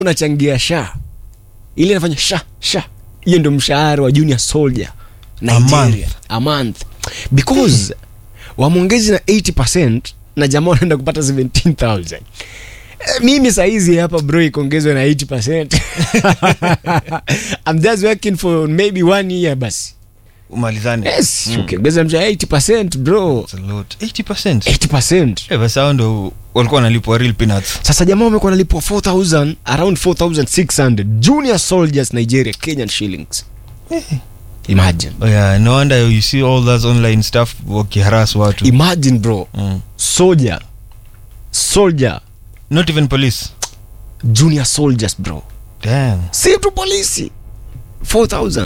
unachangia sha ile inafanya sha sha hiyo ndio mshahara wa junior soldier nigeria a month because wamwongezi na 80 na jamaa wanaenda kupata 17000 Eh, mimi saizi hapa bro ikuongezwe na 80 I'm just working for maybe one year basi umalizane yes ukiongeza mshahara 80 bro It's a lot. 80%. 80 Eh, basi hao ndo walikuwa wanalipwa real peanuts sasa jamaa wamekuwa nalipwa 4000 around 4600 junior soldiers nigeria kenyan shillings imagine oh, yeah, no wonder you see all that online stuff wakiharas watu imagine bro mm. soldier soldier not even police junior soldiers bro Damn. si tu polisi 4000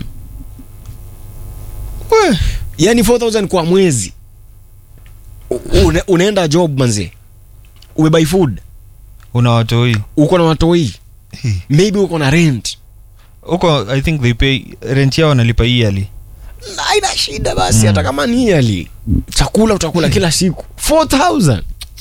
yani 4000 kwa mwezi U- une, unaenda job manzi umebuy food una watoi uko na watoi maybe uko na rent huko i think they pay rent yao wanalipa yearly haina shida basi hata kama ni yearly chakula utakula kila siku 4000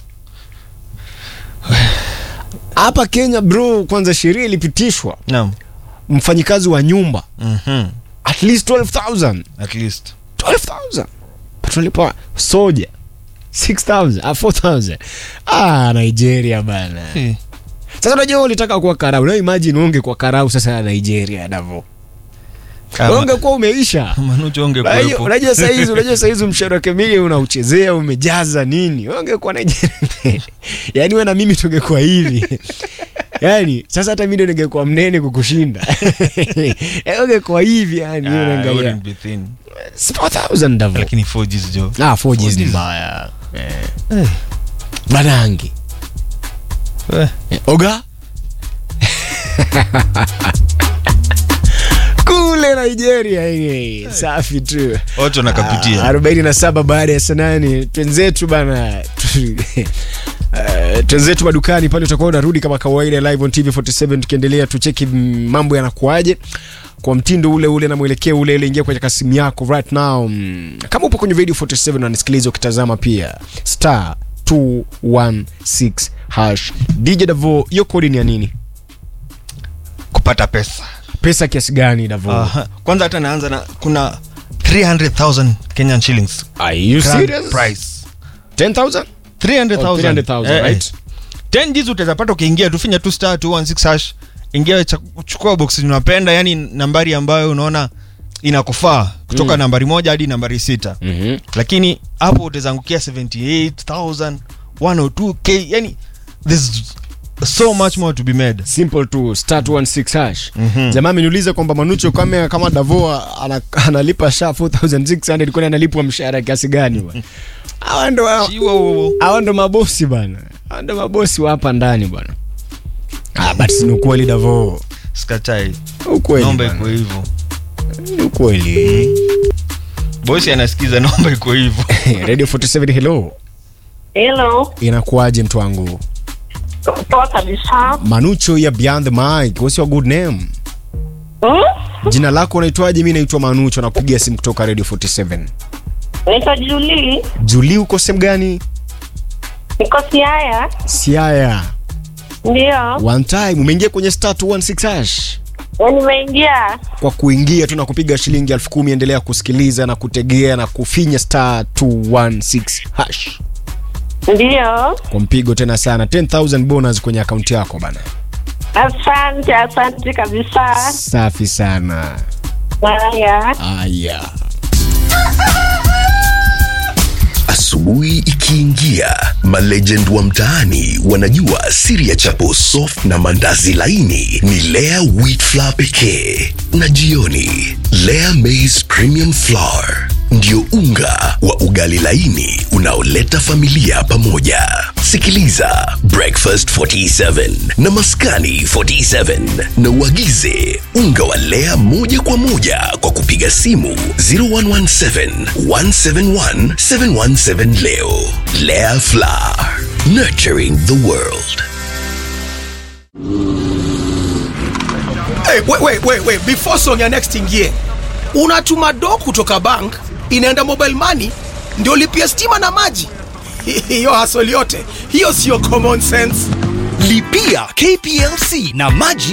hapa kenya bro kwanza sheria ilipitishwa naam mfanyikazi wa nyumba Mhm. at least 12000 at least 12000 tunalipa soja 6000 ah, 4000 ah nigeria bana Eh, sasa unajua ulitaka kuwa karau na imagine unge kwa karau sasa ya nigeria davo kama- ungekuwa umeisha manucho Unajua- ongekuwepo unajua saizi unajua saizi mshahara kamili unauchezea umejaza nini ungekuwa nigeria yaani we na mimi tungekuwa hivi yaani sasa hata mi ndo ningekuwa mnene kukushinda Eh, ungekuwa hivi yani Ah, I unaangalia wouldn't be thin. 4000 davo lakini 4Gs jo ah 4Gs ni 4Gs. mbaya eh. Eh, banangi eh. Eh, oga kule nigeria eh, safi tu watu wanakapitia arobaini na saba baada ya saa nane twenzetu bana tu- eh, twenzetu madukani pale utakuwa unarudi kama kawaida live on tv 47 tukiendelea tucheki mm, mambo yanakuaje kwa mtindo ule ule na mwelekeo ule ule ingia kwenye kasimu yako right now mm, kama upo kwenye radio 47 unanisikiliza ukitazama pia star 216 hash dj davo hiyo kodi ni ya nini kupata pesa pesa kiasi gani davo Aha. kwanza hata naanza na kuna 300000 kenyan shillings are you Grand serious price 10000 300000 Oh, 300,000, Eh, eh. right? 10 Gs utawezapata ukiingia tufinya tu star 216 hash ingia cha- chukua box unapenda yani nambari ambayo unaona inakufaa kutoka Mm. nambari moja hadi nambari sita Mhm. lakini hapo utawezangukia 78000 102k yani there's so much more to be made simple tu star 216 hash Mhm. jamaa ameniuliza kwamba manucho kama kama davoa ana, analipa sha 4600 kwani analipwa mshahara kiasi gani bwana hawa ndo Chiwa wo- wo. hawa ndo mabosi bwana hawa ndo mabosi wa hapa ndani bwana ah but si ni ukweli davo skatai ukweli naomba bwana. iko hivyo Ni ukweli bosi anasikiza naomba iko hivyo radio 47 hello Hello, inakuwaje mtu wangu poa kabisa. manucho ya beyond the mic what's your good name Hmm? jina lako unaitwaje mi naitwa manucho nakupigia simu kutoka radio 47 Naitwa Julie, juli uko sehemu gani niko Siaya. siaya Ndio, one time umeingia kwenye star 216 hash Ya nimeingia. kwa kuingia tu na kupiga shilingi elfu kumi endelea kusikiliza na kutegea na kufinya star 216 hash Ndio, kwa mpigo tena sana 10000 bonus kwenye akaunti yako bana asante, asante kabisa. safi sana Haya, aya Asubuhi ikiingia, malegend wa mtaani wanajua siri ya chapo soft na mandazi laini ni Lea wheat flour pekee, na jioni Lea maize premium flour ndio unga wa ugali laini unaoleta familia pamoja. Sikiliza Breakfast 47 na Maskani 47 na uagize unga wa Lea moja kwa moja kwa kupiga simu 0117 171 717 leo. Lea Flour, nurturing the world. Hey, wait, wait, wait, wait. Before song ya next ingie, unatuma do kutoka bank inaenda mobile money ndio lipia stima na maji. Hiyo hasoli yote hiyo siyo common sense. Lipia KPLC na maji